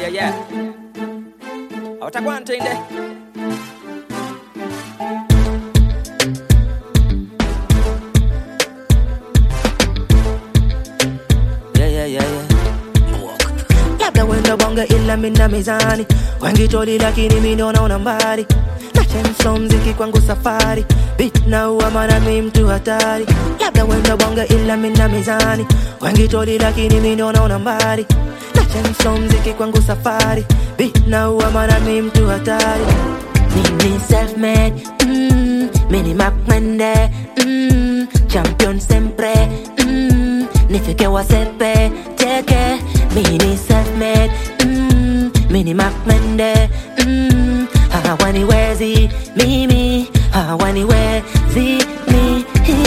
yeah, yeah. Hautakuwa ntende. Yeah, yeah, yeah, yeah. labda wenda bonge ila mina mizani wengi toli lakini mi naona mbali na chenso mziki kwangu safari bit na uamana mi mtu hatari labda wenda bonge ila mina mizani wengi toli lakini mi naona mbali na chenso mziki kwangu safari bit na uamana mi mtu hatari mimi self-made mm, mini makmende mm, champion sempre mm, nifike wasepe teke mini self-made mm, mini makmende mm, hawaniwezi mimi hawaniwezi mi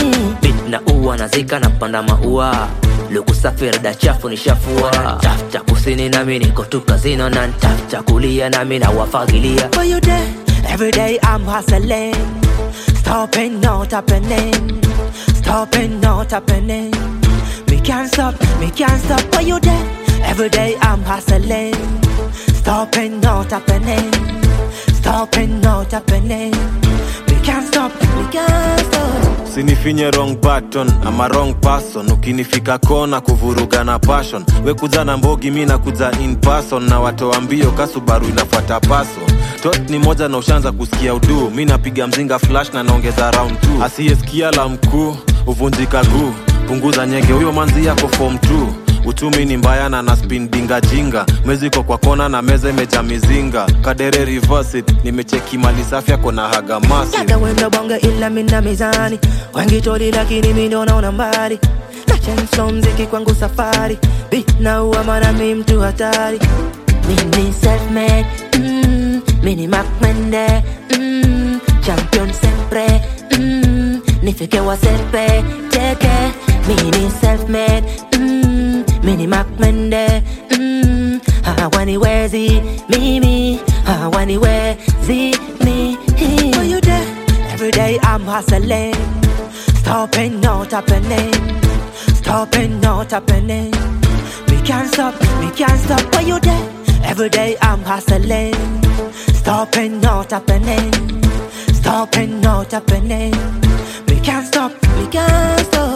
bit na ua nazika na panda maua lukusafiri da chafu ni shafua tafuta kusini nami niko tu kazino na ntafuta kulia nami na wafagilia For you there, every day I'm hustling Stopping, not happening Stopping, not happening Me can't stop, me can't stop For you there, every day I'm hustling Stopping, not happening Stopping, not happening Me can't stop, me can't stop sinifinye wrong button ama wrong person ukinifika kona kuvuruga na passion we kuja na mbogi mi nakuja in person na watoa mbio kasubaru inafuata paso tot ni moja na ushaanza kusikia uduu mi napiga mzinga flash na naongeza round 2 asiyesikia la mkuu huvunjika guu punguza nyege huyo manzi yako form 2 uchumi ni mbaya na na spin dinga jinga meziko kwa kona na meza imeja mizinga kadere reverse it nimecheki mali safi yako na haga masi labda wenda bonge ila mina mizani wengi toli lakini mi ndo naona mbali na chenso mziki kwangu safari bit na uamana mi mtu hatari mini self-made mm, mini makmende mm, champion sempre mm, nifike wasepe teke mini self-made mm, mini makmende mm, hawaniwezi mimi hawaniwezi mi For you there, every day I'm hustling Stopping, not happening Stopping, not happening We can't stop, we can't stop For you there, every day I'm hustling Stopping, not happening Stopping, not happening We can't stop, we can't stop